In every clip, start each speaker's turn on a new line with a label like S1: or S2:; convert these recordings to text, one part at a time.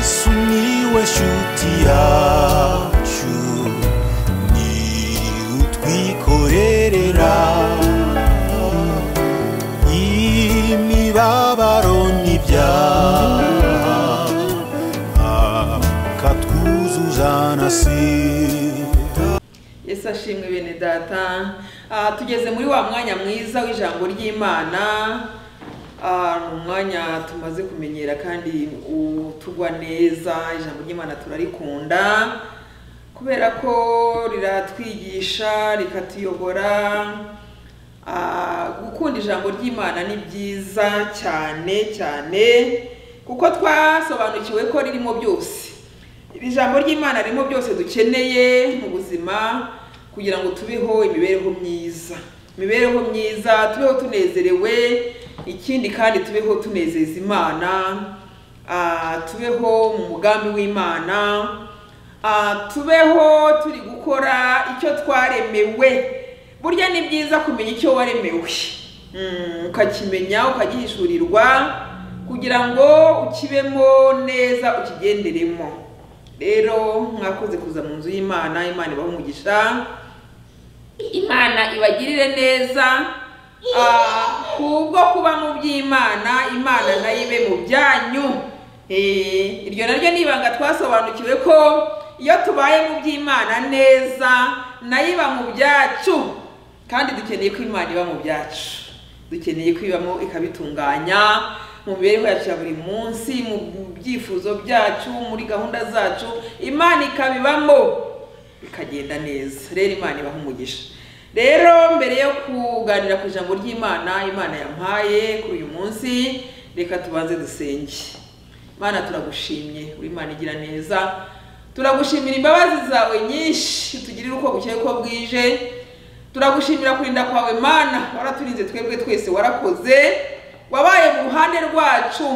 S1: sumiłeś utiaciu ni utwikorerera imibabaro n'ibyaha akatwuzuza na sida
S2: Yesu ashimwe bene data Ah, tugeze muri wa mwanya mwiza w'ijambo ry'imana Ah, ni umwanya tumaze kumenyera kandi utugwa neza ijambo ry'imana turarikunda kubera ko riratwigisha rikatuyobora Ah, gukunda ijambo ry'imana ni byiza cyane cyane kuko twasobanukiwe ko ririmo byose iri jambo ry'imana ririmo byose dukeneye mu buzima kugira ngo tubeho imibereho myiza imibereho myiza tubeho tunezerewe ikindi kandi tubeho tunezeza imana ah, tubeho mu mugambi w'imana ah, tubeho turi gukora icyo twaremewe burya ni byiza kumenya icyo waremewe Mm, ukakimenya ukagihishurirwa kugira ngo ukibemo neza ukigenderemo rero mwakoze kuza mu nzu y'imana imana ibaha umugisha imana ibagirire neza ah, kubwo kuba mu by'imana imana nayo ibe mu byanyu Eh, iryo naryo ni ibanga twasobanukiwe ko iyo tubaye mu by'imana neza nayo iba mu byacu kandi dukeneye ko imana iba mu byacu dukeneye kwibamo ikabitunganya mu mibereho yacu ya buri munsi mu byifuzo byacu muri gahunda zacu imana ikabibamo bikagenda neza rero imana ibaha umugisha rero mbere yo kuganira ku ijambo ry'imana imana yampaye kuri uyu munsi reka tubanze dusenge imana turagushimye uri imana igira neza turagushimira imbabazi zawe nyinshi tugirira uko bukeye ko bwije turagushimira kurinda kwawe mana waraturinze twebwe twese warakoze wabaye mu ruhande rwacu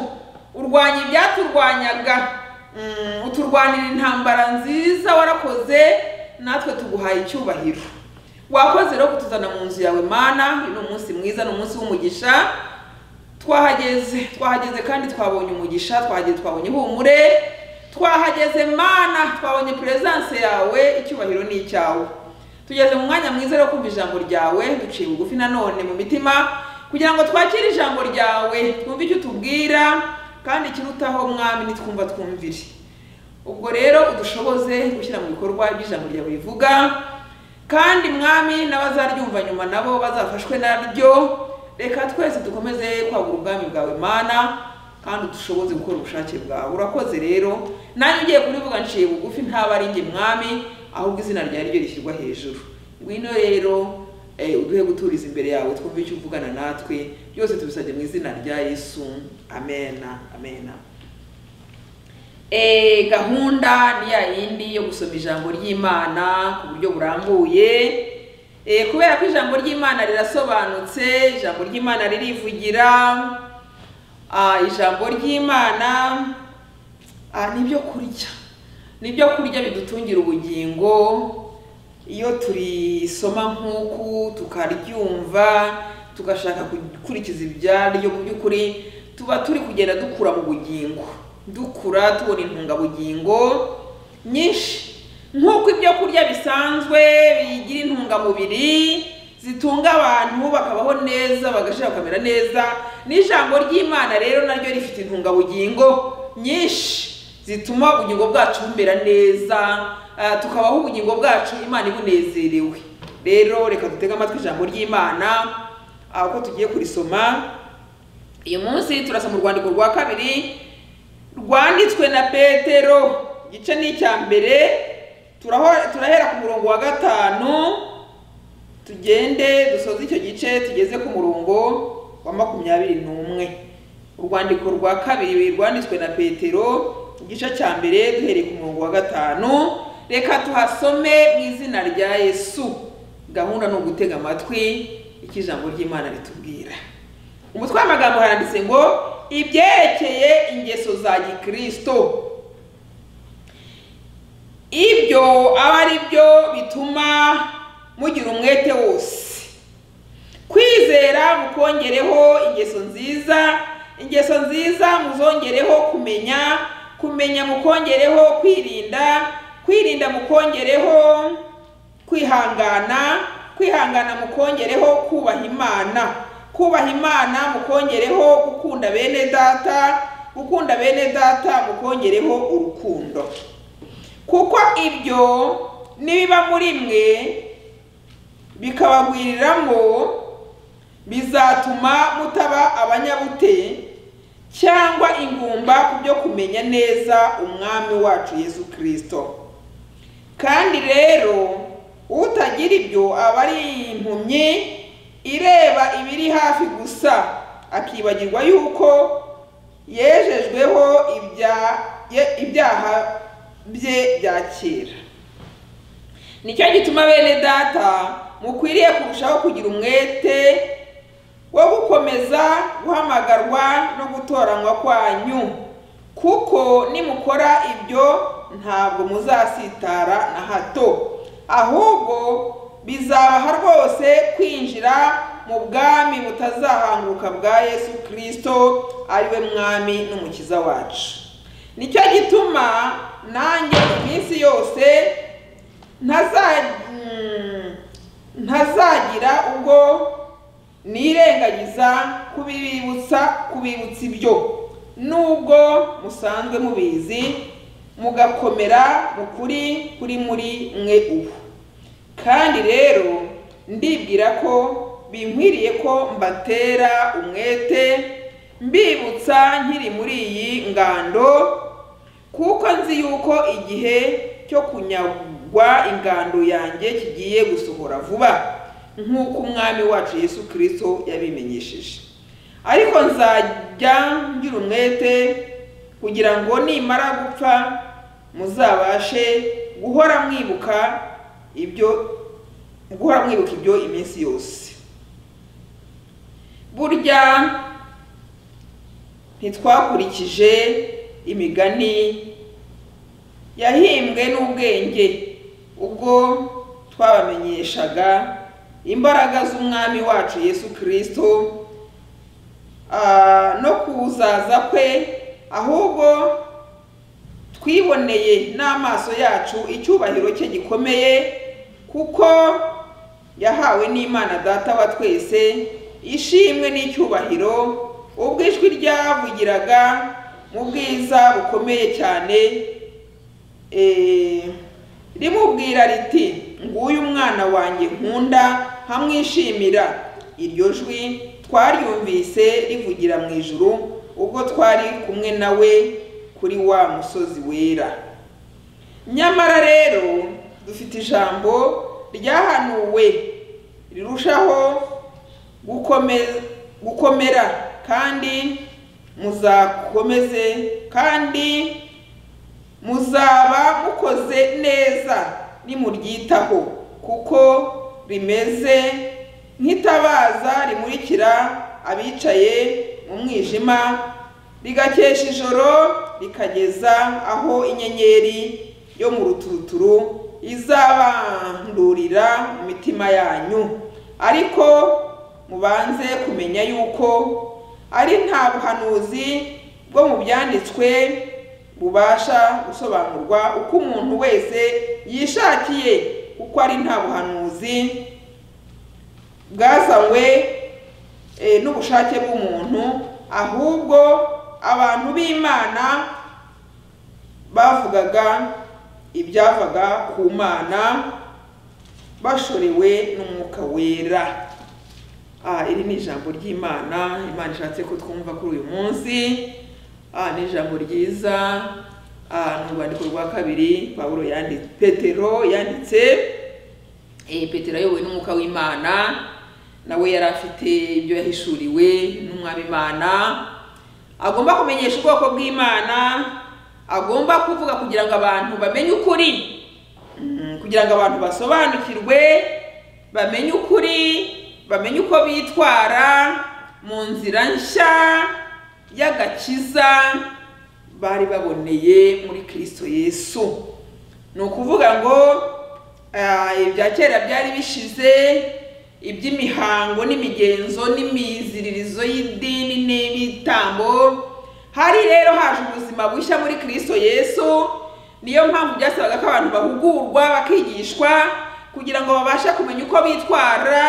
S2: urwanya ibyaturwanyaga Mm, uturwanira intambara nziza warakoze natwe tuguhaye icyubahiro wakoze rero kutuzana mu nzu yawe mana uyu ni umunsi mwiza ni umunsi w'umugisha twahageze twahageze kandi twabonye umugisha twahageze twabonye ihumure twahageze mana twabonye perezanse yawe icyubahiro ni icyawe tugeze mu mwanya mwiza wo kumva ijambo ryawe duciye bugufi nanone mu mitima kugira ngo twakire ijambo ryawe twumve icyo utubwira kandi ikirutaho mwami nitwumva twumvire ubwo rero udushoboze gushyira mu bikorwa ibyo ijambo ryawe rivuga kandi mwami n'abazaryumva nyuma nabo bazafashwe naryo reka twese dukomeze kwagura ubwami bwawe mana kandi dushoboze gukora ubushake bwawe urakoze rero nanjye ugiye kurivuga nciye bugufi ntaba ari njye mwami ahubwo izina ryawe ryo rishyirwa hejuru ngwino rero eh, uduhe guturiza imbere yawe twumve icyo uvugana natwe byose tubisabye mu izina rya yesu amena amena Eh, gahunda ni ya yindi yo gusoma ijambo ry'imana ku buryo burambuye Eh, kubera ko ijambo ry'imana rirasobanutse ijambo ry'imana ririvugira Ah, ijambo ry'imana ah, ni ibyo kurya ni ibyo kurya bidutungira ubugingo iyo turisoma nk'uku tukaryumva tugashaka gukurikiza ibyaryo mu by'ukuri tuba turi kugenda dukura mu bugingo dukura tubona intungabugingo nyinshi nk'uko ibyo kurya bisanzwe bigira intungamubiri zitunga abantu bakabaho neza bagashira bakamera neza n'ijambo ry'imana rero naryo rifite intungabugingo nyinshi zituma ubugingo bwacu bumera neza ah, tukabaho ubugingo bwacu imana ibunezerewe rero reka dutege amatwi ijambo ry'imana ah, uko tugiye kurisoma uyu munsi turasoma urwandiko rwa kabiri rwanditswe na petero igice ni icya mbere turaho- turahera ku murongo wa gatanu tugende dusoze icyo gice tugeze ku murongo wa makumyabiri n'umwe urwandiko rwa kabiri rwanditswe na petero igice cya mbere duhereye ku murongo wa gatanu reka tuhasome mu izina rya yesu gahunda ni ugutega amatwi icyo ijambo ry'imana ritubwira umutwe w'amagambo haranditse ngo ibyerekeye ingeso za gikristo ibyo aba ari byo bituma mugira umwete wose kwizera mukongereho ingeso nziza ingeso nziza muzongereho kumenya kumenya mukongereho kwirinda kwirinda mukongereho kwihangana kwihangana mukongereho kubaha imana kubaha imana mukongereho gukunda bene data gukunda bene data mukongereho urukundo kuko ibyo nibiba muri mwe bikabagwiriramo bizatuma mutaba abanyabute cyangwa ingumba ku byo kumenya neza umwami wacu yesu kirisito kandi rero utagira ibyo aba ari impumyi ireba ibiri hafi gusa akibagirwa yuko yejejweho ibya- ye- ibyaha bye bya kera nicyo gituma bene data mukwiriye kurushaho kugira umwete wo gukomeza guhamagarwa no gutoranywa kwanyu kuko nimukora ibyo ntabwo muzasitara na hato ahubwo bizabaha rwose kwinjira mu bwami butazahanguka bwa yesu kirisito ariwe mwami n'umukiza wacu nicyo gituma nanjye iminsi yose ntaza- mm, ntazagira ubwo nirengagiza kubibutsa kubibutsa ibyo nubwo musanzwe mubizi mugakomera mu kuri kuri muri mwe ubu kandi rero ndibwira ko binkwiriye ko mbatera umwete mbibutsa nkiri muri iyi ngando kuko nzi yuko igihe cyo kunyagwa ingando yanjye kigiye gusohora vuba nk'uko umwami wacu yesu kirisito yabimenyesheje ariko nzajya ngira umwete kugira ngo nimara gupfa muzabashe guhora mwibuka ibyo guhora mwibuka ibyo iminsi yose burya ntitwakurikije imigani yahimbwe n'ubwenge ubwo twabamenyeshaga imbaraga z'umwami wacu yesu kirisito ah, no kuzaza kwe ahubwo twiboneye n'amaso yacu icyubahiro cye gikomeye kuko yahawe n'imana data wa twese ishimwe n'icyubahiro ubwo ijwi ryavugiraga mu bwiza bukomeye cyane eh, rimubwira riti nguyu umwana wanjye nkunda nkamwishimira iryo jwi twaryumvise rivugira mu ijuru ubwo twari kumwe nawe kuri wa musozi wera nyamara rero dufite ijambo ryahanuwe rirushaho gukome- gukomera kandi muzakomeze kandi muzaba mukoze neza nimuryitaho kuko rimeze nk'itabaza rimurikira abicaye mu mwijima rigakesha ijoro rikageza aho inyenyeri yo mu ruturuturu izabandurira mu mitima yanyu ariko mubanze kumenya yuko ari nta buhanuzi bwo mu byanditswe bubasha gusobanurwa uko umuntu wese yishakiye kuko ari nta buhanuzi bwazanywe eh, n'ubushake bw'umuntu ahubwo abantu b'imana bavugaga ibyavaga ku mana bashorewe n'umwuka wera Ah, iri ni ijambo ry'imana imana ishatse ko twumva kuri uyu munsi Ah, ni ijambo ryiza Ah, ni urwandiko rwa kabiri pawulo yanditse petero yanditse Eh, petero ayobowe n'umwuka w'imana nawe yari afite ibyo yahishuriwe n'umwami imana agomba kumenyesha ubwoko bw'imana agomba kuvuga kugira ngo abantu bamenye ukuri Mm, kugira ngo abantu basobanukirwe bamenye ukuri bamenye uko bitwara mu nzira nshya y'agakiza bari baboneye muri kirisito yesu ni ukuvuga ngo ah, ibya kera byari bishize iby'imihango n'imigenzo n'imiziririzo y'idini n'ibitambo hari rero haje ubuzima ubuzima bushya muri kirisito yesu niyo mpamvu byasabaga ko abantu bahugurwa bakigishwa kugira ngo babashe kumenya uko bitwara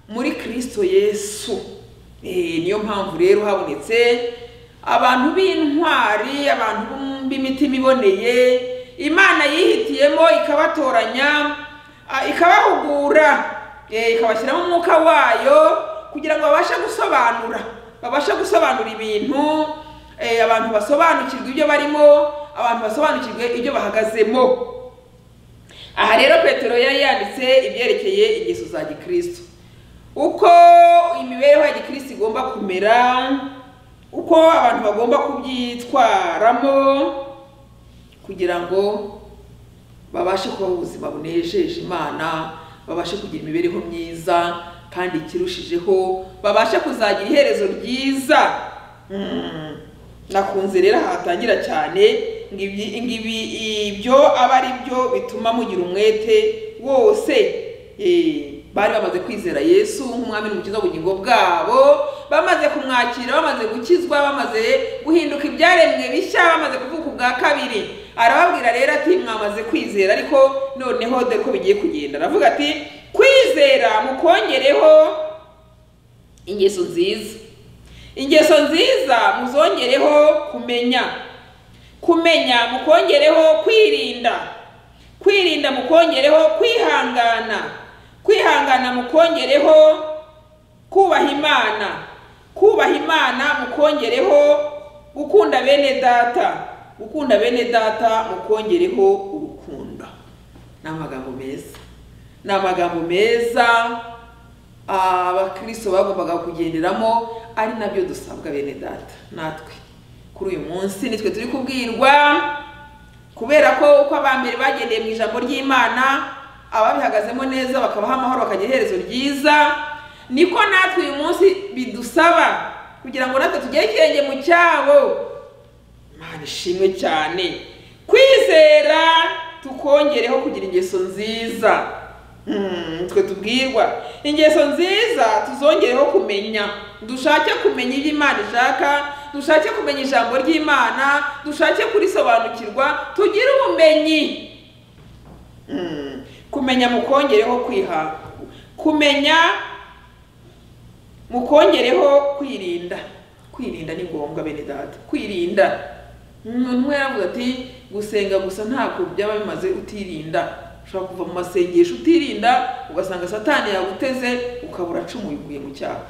S2: muri kirisito yesu Eh, niyo mpamvu rero habonetse abantu b'intwari abantu b'imitima iboneye imana yihitiyemo ikabatoranya ah, ikabahugura eh, ikabashyiramo umwuka wayo kugira ngo babashe gusobanura babashe gusobanura ibintu eh, abantu basobanukirwa ibyo barimo abantu basobanukirwe ibyo bahagazemo aha rero petero yari yanditse ibyerekeye ingeso za gikristo uko imibereho ya gikristo igomba kumera uko abantu bagomba kubyitwaramo kugira ngo babashe kubaho ubuzima bunejeje imana babashe kugira imibereho myiza kandi ikirushijeho babashe kuzagira iherezo ryiza Mm. nakunze rero ahatangira cyane ngo ibi- ngo ibi- ibyo aba ari byo bituma mugira umwete wose Eh, bari bamaze kwizera yesu nk'umwami n'umukiza w'ubugingo bwabo bamaze kumwakira bamaze gukizwa bamaze guhinduka ibyaremwe bishya bamaze kuvuka ubwa kabiri arababwira rero ati mwamaze kwizera ariko noneho dore ko bigiye kugenda aravuga ati kwizera mukongereho ingeso nziza ingeso nziza muzongereho kumenya kumenya mukongereho kwirinda kwirinda mukongereho kwihangana kwihangana mukongereho kubaha imana kubaha imana mukongereho gukunda bene data gukunda bene data mukongereho urukundo ni amagambo meza ni amagambo meza abakristo bagombaga kugenderamo ari nabyo dusabwa bene data natwe kuri uyu munsi nitwe turi kubwirwa kubera ko uko abambere bagendeye mu ijambo ry'imana ababihagazemo neza bakabaha amahoro bakagira iherezo ryiza niko natwe uyu munsi bidusaba kugira ngo natwe tugere ikirenge mu cyabo imana ishimwe cyane kwizera tukongereho kugira ingeso nziza Hmm, twe tubwirwa ingeso nziza tuzongereho kumenya dushake kumenya ibyo imana ishaka dushake kumenya ijambo ry'imana dushake kurisobanukirwa tugire ubumenyi Hmm, kumenya mukongereho kwiha kumenya mukongereho kwirinda kwirinda ni ngombwa bene data kwirinda umuntu we yaravuze ati gusenga gusa ntabwo byaba bimaze utirinda ushobora kuva mu masengesho utirinda ugasanga satani yaguteze ukabura cumu uguye mu cyaha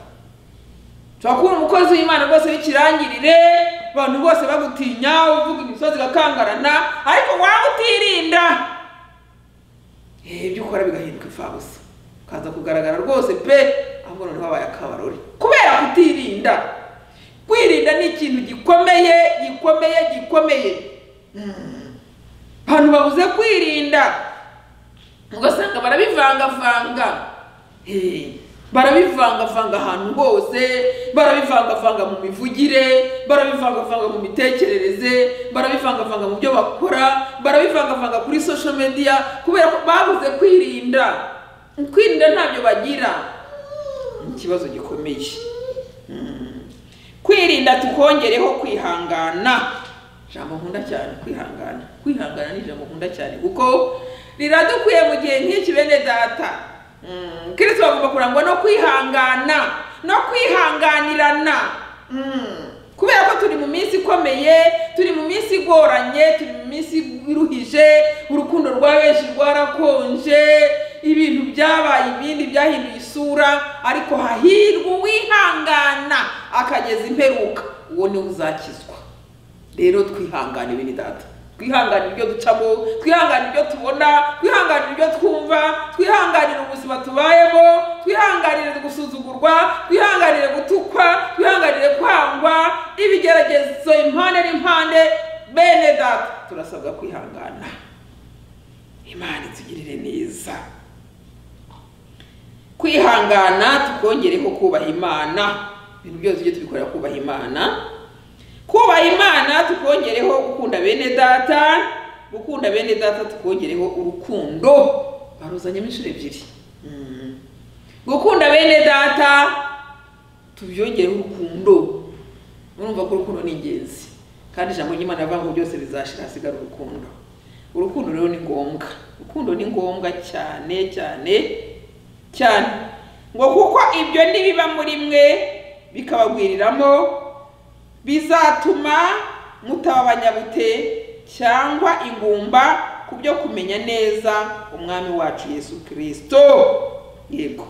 S2: ushobora kuba umukozi w'imana rwose w'ikirangirire abantu bose bagutinya uvuga imisozi igakangarana ariko waba utirinda Eh, ibyo ukora bigahinduka imfabusa ukaza kugaragara rwose pe ahubwo noneho habaye akabarore kubera kutirinda kwirinda ni ikintu gikomeye gikomeye gikomeye Mm. abantu babuze kwirinda ugasanga barabivangavanga Eh, barabivangavanga ahantu hose barabivangavanga mu mivugire barabivangavanga mu mitekerereze barabivangavanga mu byo bakora barabivangavanga kuri social media kubera ko babuze kwirinda kwirinda ntabyo bagira ni ikibazo gikomeye Mm. kwirinda tukongereho kwihangana ijambo nkunda cyane kwihangana kwihangana ni ijambo nkunda cyane kuko riradukwiye mu gihe nk'iki bene data Mm, kristo bagomba kurangwa no kwihangana no kwihanganirana Mm, kubera ko turi mu minsi ikomeye turi mu minsi igoranye turi mu minsi iruhije urukundo rwa benshi rwarakonje ibintu byabaye ibindi byahinduye isura ariko hahirwa uwihangana akageza imperuka uwo niwe uzakizwa rero twihangane bene data twihanganire ibyo ducamo twihanganire ibyo tubona twihanganire ibyo twumva twihanganire ubuzima tubayemo twihanganire gusuzugurwa twihanganire gutukwa twihanganire kwangwa ibigeragezo impande n'impande bene data turasabwa kwihangana imana itugirire neza kwihangana tukongereho kubaha imana ibintu byose ibyo tubikorera kubaha imana kubaha imana tukongereho gukunda bene data gukunda bene data tukongereho urukundo baruzanyemo inshuro ebyiri Mm. gukunda bene data tubyongereho urukundo murumva ko urukundo ni ingenzi kandi ijambo ry'imana avuga ngo byose bizashira hasigara urukundo urukundo rero ni ngombwa urukundo ni ngombwa cyane cyane cyane ngo kuko ibyo nibiba muri mwe bikabagwiriramo bizatuma mutaba abanyabute cyangwa ingumba ku byo kumenya neza umwami wacu yesu kirisito yego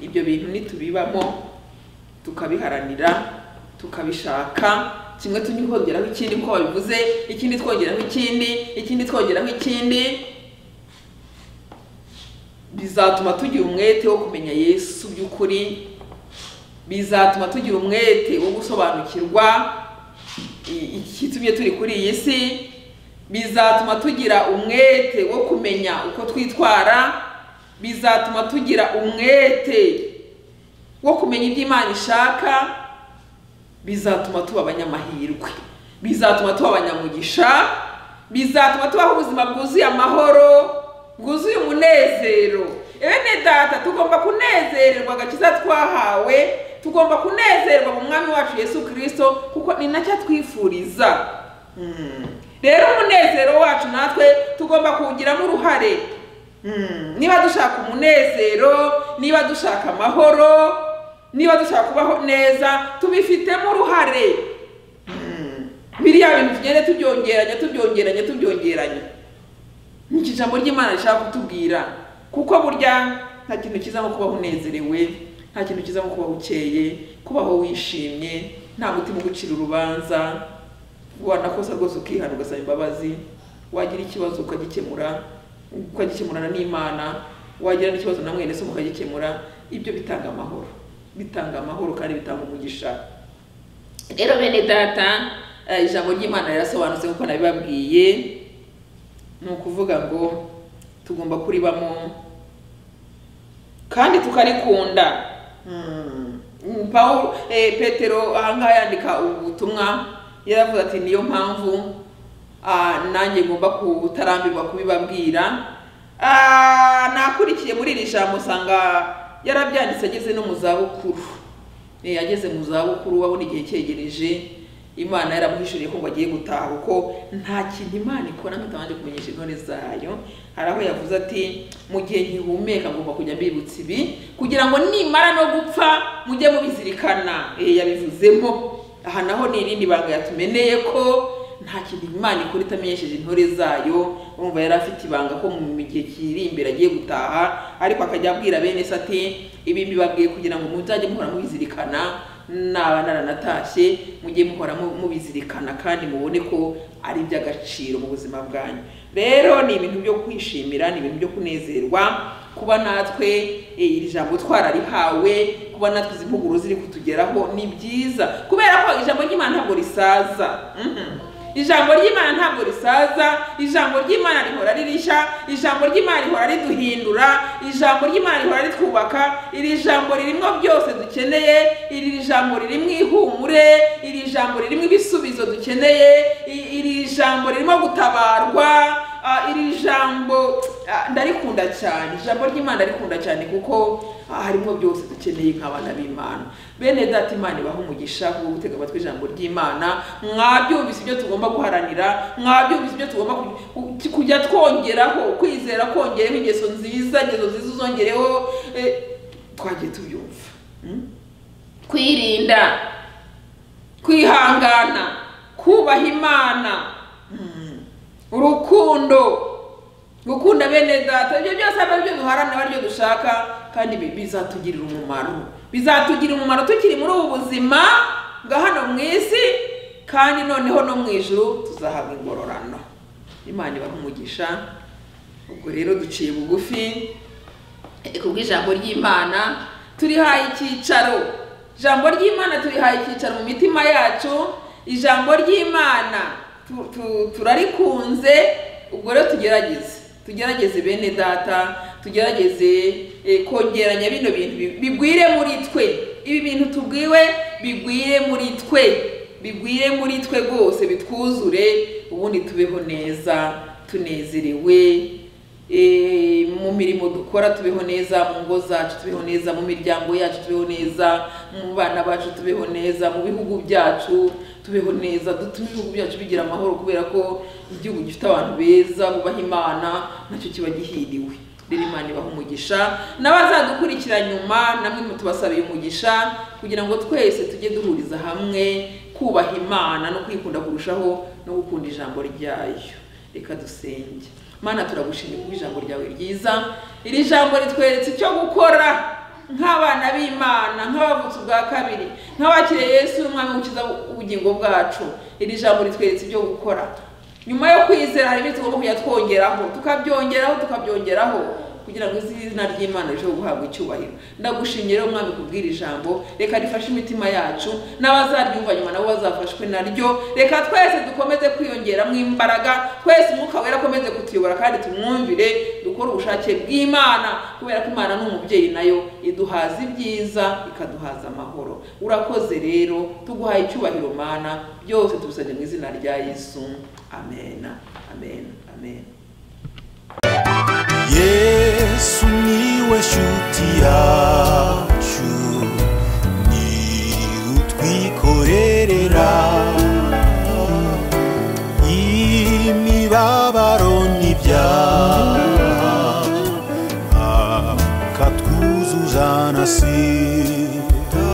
S2: ibyo bintu nitubibamo tukabiharanira tukabishaka kimwe tujye kongeraho ikindi uko babivuze ikindi twongeraho ikindi ikindi twongeraho ikindi bizatuma tugira umwete wo kumenya yesu by'ukuri bizatuma tugira umwete wo gusobanukirwa i- ikitumye turi kuri iyi si bizatuma tugira umwete wo kumenya uko twitwara bizatuma tugira umwete wo kumenya ibyo imana ishaka bizatuma tuba abanyamahirwe bizatuma tuba abanyamugisha bizatuma tubaho ubuzima bwuzuye amahoro bwuzuye umunezero bene data tugomba kunezererwa agakiza twahawe tugomba kunezerwa mu mwami wacu yesu kirisito kuko ni nacyo atwifuriza Mm. rero umunezero wacu natwe tugomba kuwugiramo uruhare Mm. niba dushaka umunezero niba dushaka amahoro niba dushaka kubaho neza tubifitemo uruhare Mm. biriya bintu tugende tubyongeranya tubyongeranya tubyongeranya ni iki jambo ry'imana rishaka kutubwira kuko burya nta kintu kiza nko kubaho unezerewe nta kintu kiza nko kubaho ukeye kubaho wishimye nta mutima ugucira urubanza wanakosa rwose ukihana ugasaba imbabazi wagira ikibazo ukagikemura ukagikemurana n'imana wagira n'ikibazo na mwene se mukagikemura ibyo bitanga amahoro bitanga amahoro kandi bitanga umugisha rero bene data eh, ijambo ry'imana rirasobanutse nk'uko nabibabwiye ni ukuvuga ngo tugomba kuribamo kandi tukarikunda Mm. Mm, Paulo eh, petero ahangaha yandika ubutumwa yaravuze ati niyo mpamvu ah, nanjye ngomba kutarambirwa kubibabwira Ah, nakurikiye muri iri jambo usanga yarabyanditse ageze no mu zabukuru Eh, ageze mu zabukuru abona igihe cyegereje imana yaramuhishuriye ko ngo agiye gutaha kuko nta kintu imana ikora nk'itabanje kumenyesha intore zayo hari aho yavuze ati mu gihe nkihumeka ngomba kujya mbibutsa ibi kugira ngo nimara no gupfa mujye mubizirikana Eh, yabivuzemo aha naho ni irindi banga yatumeneye ko nta kintu imana ikora itamenyesheje intore zayo urumva yari afite ibanga ko mu gihe kiri imbere agiye gutaha ariko akajya abwira bene se ati ibi mbibabwiye kugira ngo muzajye muhora mubizirikana naba naranatashye mujye muhora mu- mubizirikana kandi mubone ko ari iby'agaciro mu buzima bwanyu rero ni ibintu byo kwishimira ni ibintu byo kunezerwa kuba natwe eh, iri jambo twararihawe kuba natwe izi mpuguro ziri kutugeraho ni byiza kubera ko ijambo ry'imana ntabwo risaza Mhm. ijambo ry'imana ntabwo risaza ijambo ry'imana rihora ririsha ijambo ry'imana rihora riduhindura ijambo ry'imana rihora ritwubaka iri jambo ririmo byose dukeneye iri jambo ririmo ihumure iri jambo ririmo ibisubizo dukeneye i- iri jambo ririmo gutabarwa Ah, iri jambo ah, ndarikunda cyane ijambo ry'imana rikunda cyane kuko ah, harimo byose dukeneye nk'abana b'imana bene data imana ibaha umugisha wo gutega amatwi ijambo ry'imana mwabyumvise ibyo tugomba guharanira mwabyumvise ibyo tugomba ku- ku- kujya twongeraho kwizera kongereho ingeso nziza ingeso nziza uzongereho eh, twagiye tubyumva Mm? kwirinda kwihangana kubaha imana Mm. urukundo gukunda bene data ibyo byose aba aribyo duharanira aribyo dushaka kandi bi- bizatugirira umumaro bizatugirira umumaro tukiri muri ubu buzima bwa hano mu isi kandi noneho no mu ijuru tuzahabwa ingororano imana ibaha umugisha ubwo rero duciye bugufi kubwo ijambo ry'imana turihaye icyicaro ijambo ry'imana turihaye icyicaro mu mitima yacu ijambo ry'imana tu- tu- turarikunze ubwo rero tugerageze tugerageze bene data tugerageze eh, kongeranya bino bintu bi- bigwire muri twe ibi bintu tubwiwe bigwire muri twe bigwire muri twe rwose bitwuzure ubundi tubeho neza tunezerewe Eh, mu mirimo dukora tubeho neza mu ngo zacu tubeho neza mu miryango yacu tubeho neza mu bana bacu tubeho neza mu bihugu byacu tubeho neza dutume ibihugu byacu bigira amahoro kubera ko igihugu gifite abantu beza bubaha imana nacyo kiba gihiriwe rero imana ibaha umugisha n'abazadukurikira nyuma namwe mutubasabiye umugisha kugira ngo twese tujye duhuriza hamwe kubaha imana no kwikunda kurushaho no gukunda ijambo ryayo reka dusenge mana turagushimye kuko ijambo ryawe ryiza iri jambo ritweretse icyo gukora nk'abana b'imana nk'abavutse ubwa kabiri nk'abakiriye yesu umwami ukiza ubugingo bwacu iri jambo ritweretse ibyo gukora nyuma yo kwizera hari ibindi tugomba kujya twongeraho tukabyongeraho tukabyongeraho kugira ngo izina ry'imana rirusheho guhabwa icyubahiro ndagushimye rero mwami kubwira ijambo reka rifashe imitima yacu n'abazaryumva nyuma nabo bazafashwe naryo reka twese dukomeze kwiyongeramo imbaraga twese umwuka wera akomeze kutuyobora kandi tumwumvire dukore ubushake bw'imana kubera ko imana ni umubyeyi nayo iduhaza ibyiza ikaduhaza amahoro urakoze rero tuguhaye icyubahiro mana byose tubisabye mu izina rya yesu amen amen amen
S1: yeah.